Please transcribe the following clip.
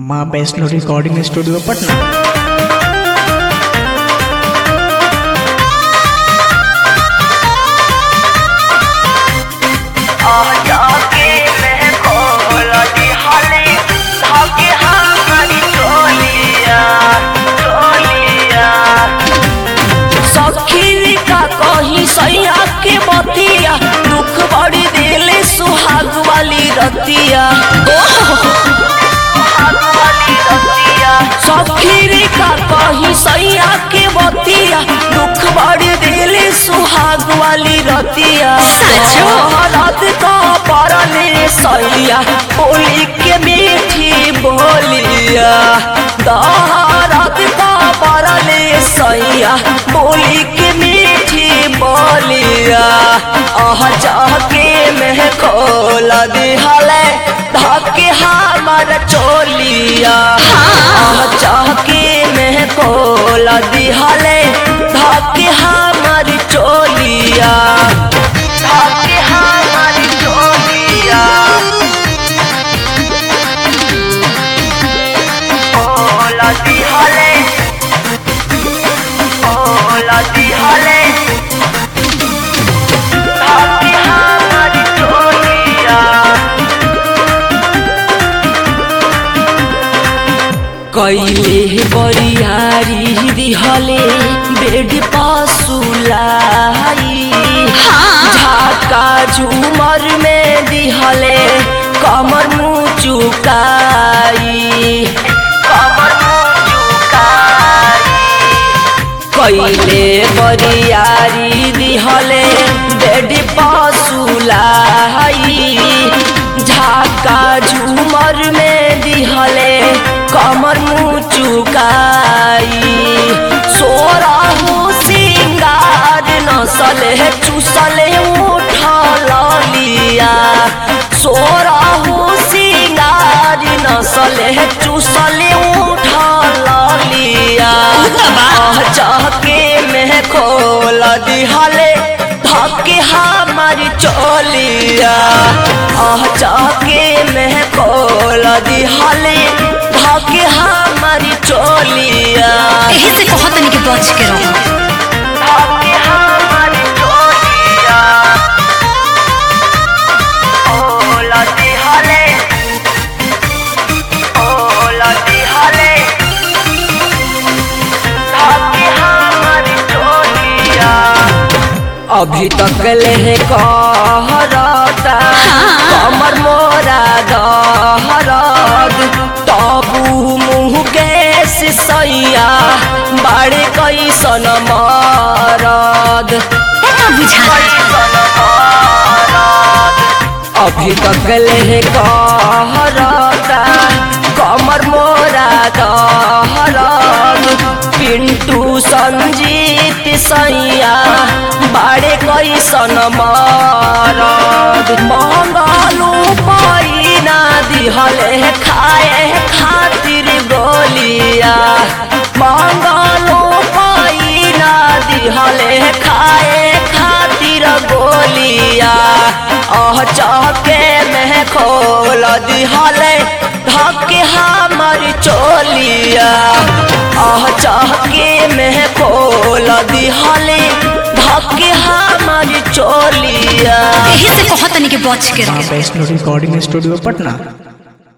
माँ Vaishno recording studio Patna जाके मैं खोल दी हले धागे हमारी चोलिया चोलिया सखी का कहीं सैया के बतिया दुख बड़ी दिले सुहाग वाली रतिया सुहाग वाली रतिया सखी का कहीं सैया के बतिया दुख बड़ी दिले सुहाग वाली रतिया रात का परले सैया बोली के मीठी बोलिया रात का परले सैया बोली के मीठी बोलिया आह जाके मैं खोल दिहले धाके हमार चोलिया आह जाके मैं खोल दिहले धाके हमार चोलिया धाके हमार चोलिया खोल दिहले खोल दिहले धाके हमार चोलिया कैले बरियारी दिहले बेड पसुलाई झाका झूमर में दिहले कमर मुँह चुकाई कमर मुँह चुकाई कैले बरियारी दिहले बेड पसुलाई झाका झूमर में दिहले कमर मुँह चुकाई सोरा हो सिंगार नसले चुसले उठल लिया सोरा हो सिंगार नसले चुसले उठल लिया जाके मैं खोल दिहले धके हमारी चोलिया आह जाके मैं खोल दिहले धके हमारी चोलिया एही से कहत तनी के बच के रहो धके हमारी चोलिया खोल दिहले खोल दिहले धके हमारी चोलिया अभी तक ले कहरता कमर मोरा दहरद तबू मुँह गैस सैया बड़े कैसन मरद एतना बुझा कैसन मरद अभी तक ले कहरता कमर मोरा दहरद पिंटू संजीत सैया बाड़े कैसन मरद मंगलू पैना दिहले खाए खातिर गोलिया मंगलू पैना दिहले खाए खातिर गोलिया अह चौके में खोल दिहले धके हमर चोलिया अह चौके में खोल दिहले धके हमर चोलिया एही से कहत तनी के बच के माँ रहो वैष्णो रिकॉर्डिंग स्टूडियो पटना